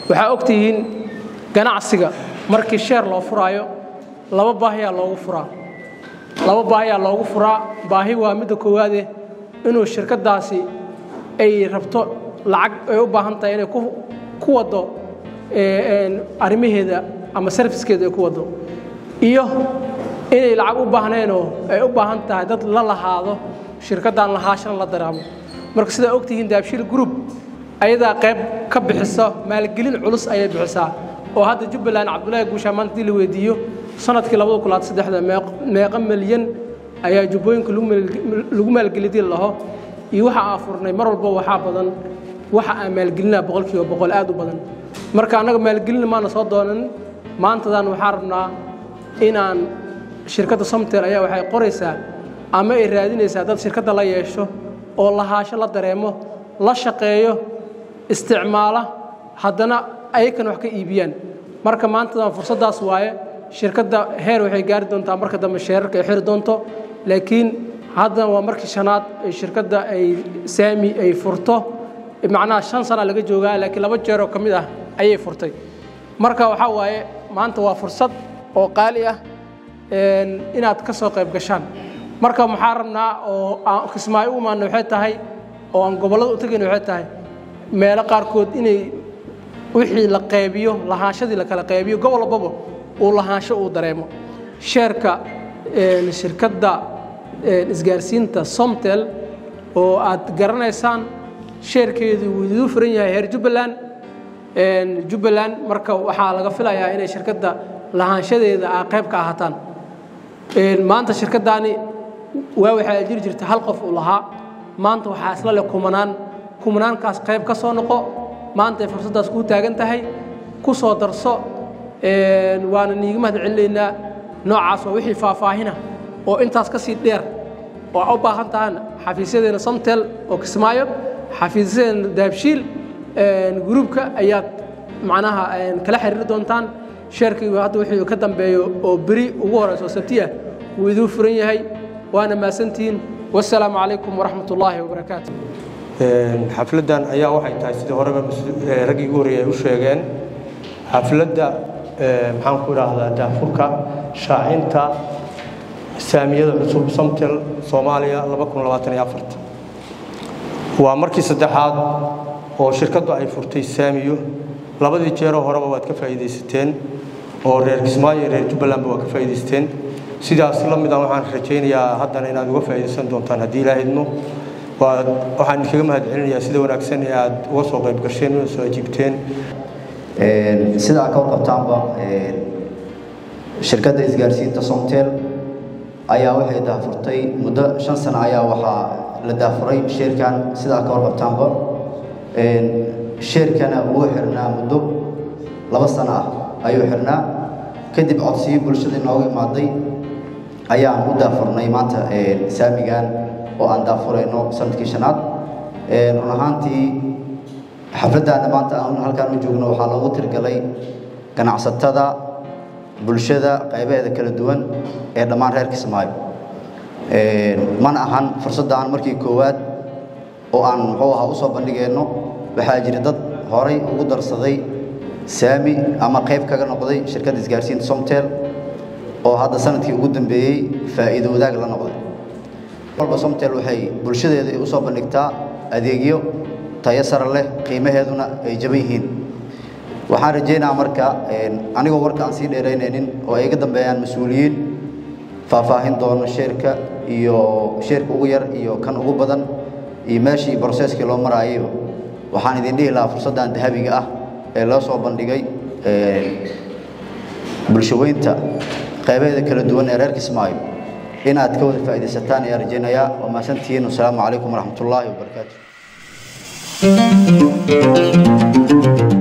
waxaa ogtihiin ganacsiga markii sheer loo furaayo laba baahiyaa loogu furaa laba baahiyaa loogu furaa baahi waa midda koowaade inuu shirkaddaasi ay rabto lacag ay u baahan tahay inay ku waddo arrimaheeda ama sarfiskeeda ay ku waddo iyo inay lacag u baahneenoo ay u baahan tahay dad la lahaado shirkaddan lahaashana la dareemo marka sidaa ogtihiin daabshiil group ayadaa qayb ka bixisa maalgelin culus ayay bixisaa oo hadda jubbaland cabdullaahi guushaa maanta hadii la weydiiyo sanadkii labada kulaad saddexda meeqa milyan ayaa jubbooyinka lagu maalgelidii laho iyo waxa aan furnay mar walba waxaa badan waxa aan maalgelinaa boqolkiiba boqol aad u badan marka annaga maalgelina maana soo doonan maantadan waxaan rabnaa inaan shirkadda somtel ayaa waxay qoraysaa ama ay raadinaysaa dad shirkadda la yeesho oo lahaasho la dareemo la shaqeeyo isticmaala haddana ayakan wax ka iibiyaan marka maantadan fursaddaas waaye shirkadda heer waxay gaari doontaa marka dambe sheerarka ay xiri doonto laakiin haddana waa markii shanaad shirkadda ay saami ay furto macnaha shan sana laga joogaa laakiin laba jeeroo ka mid ah ayay furtay marka waxaa waaye maanta waa fursad oo qaali ah inaad ka soo qayb gashaan marka maxaa rabnaa oo aan kismaayo u imaana waxay tahay oo aan gobollada u tegayna waxay tahay meelo qaarkood inay wixii la qaybiyo lahaanshadii la kala qaybiyo gobol walbaba uu lahaansho uu dareemo sheerka shirkadda isgaarsiinta somtel oo aad garanaysaan sheerkeedu wuu iduu furan yahay heer jubbaland jubbaland marka waxaa laga filayaa inay shirkadda lahaanshadeeda aa qayb ka ahaataan maanta shirkaddaani waa waxaa jiri jirta hal qof uu lahaa maanta waxaa isla leh kumanaan kumanaankaas qayb ka soo noqo maanta ay fursaddaas kuu taagan tahay ku soo darso waana niiga mahad celinaynaa noocaas waa wixii faahfaahina oo intaas ka sii dheer oo a u baahan tahaan xafiisyadeena somtel oo kismaayo xafiisyadeena daabshiil gruubka ayaad macnaha kala xiriiri doontaan sheerkii hadda wixii ka dambeeyo oo beri ugu horeyso oo sabti ah wuu iduu furan yahay waana mahadsantihiin wasalaamu calaykum waraxmat ullaahi wabarakaatu xafladdan ayaa waxay tahay sidii horeba raggii ugu horreeyay ay u sheegeen xafladda maxaan ku idhaahdaa daafurka shaacinta saamiyada cusub somtel soomaaliya waa markii saddexaad oo shirkaddu ay furtay saamiyo labadii jeeroo horeba waad ka faa'iidaysateen oo reer kismaayo iyo reer jubbalandba waa ka faa'iidaysteen sidaas la mida waxaan rajaynayaa haddana inaad uga faa'iidaysan doontaan haddii ilaa idmo waxaan idinkaga mahad celinayaa sida wanaagsan ee aad uga soo qayb gasheen una soo ajiibteen sida aad ka warqabtaanba shirkadda isgaarsiinta somtel ayaa waxay daafurtay muddo shan sano ayaa waxaa la daafuray sheerkan sida aad ka warqabtaanba sheerkana wuu xirnaa muddo laba sano ah ayuu xirnaa kadib codsiyo bulshada inoogu imaaday ayaan u daafurnay maanta saamigan oo aan daafurayno sanadkii shanaad run ahaantii xafladdaana maanta aan halkaan u joogno waxaa loogu tirgalay ganacsatada bulshada qaybaheeda kala duwan ee dhammaan reer kismaayo mana ahan fursadda aan markii koowaad oo aan muxuu ahaa usoo bandhigayno waxaa jira dad horay ugu darsaday saami ama qayb kaga noqday shirkadda isgaarsiinta somtel oo hadda sanadkii ugu dambeeyey faa'iido wadaag la noqday walba somtel waxay bulshadeeda usoo bandhigtaa adeegyo tayo sare leh qiimaheeduna ay jaban yihiin waxaan rajaynayaa marka anigoo warka aan sii dheeraynaynin oo ay iga dambeeyaan mas-uuliyiin faahfaahin doono sheerka iyo sheerka ugu yar iyo kan ugu badan iyo meeshii broseskii loo maraayayba waxaan idin dhihi lahaa fursaddan dahabiga ah ee loo soo bandhigay bulshaweynta qaybaheeda kala duwan ee reer kismaayo inaad ka wada faa'iidaysataan ayaa rajaynayaa waa mahadsantihiin wasalaamu calaykum waraxmatullaahi wabarakaatu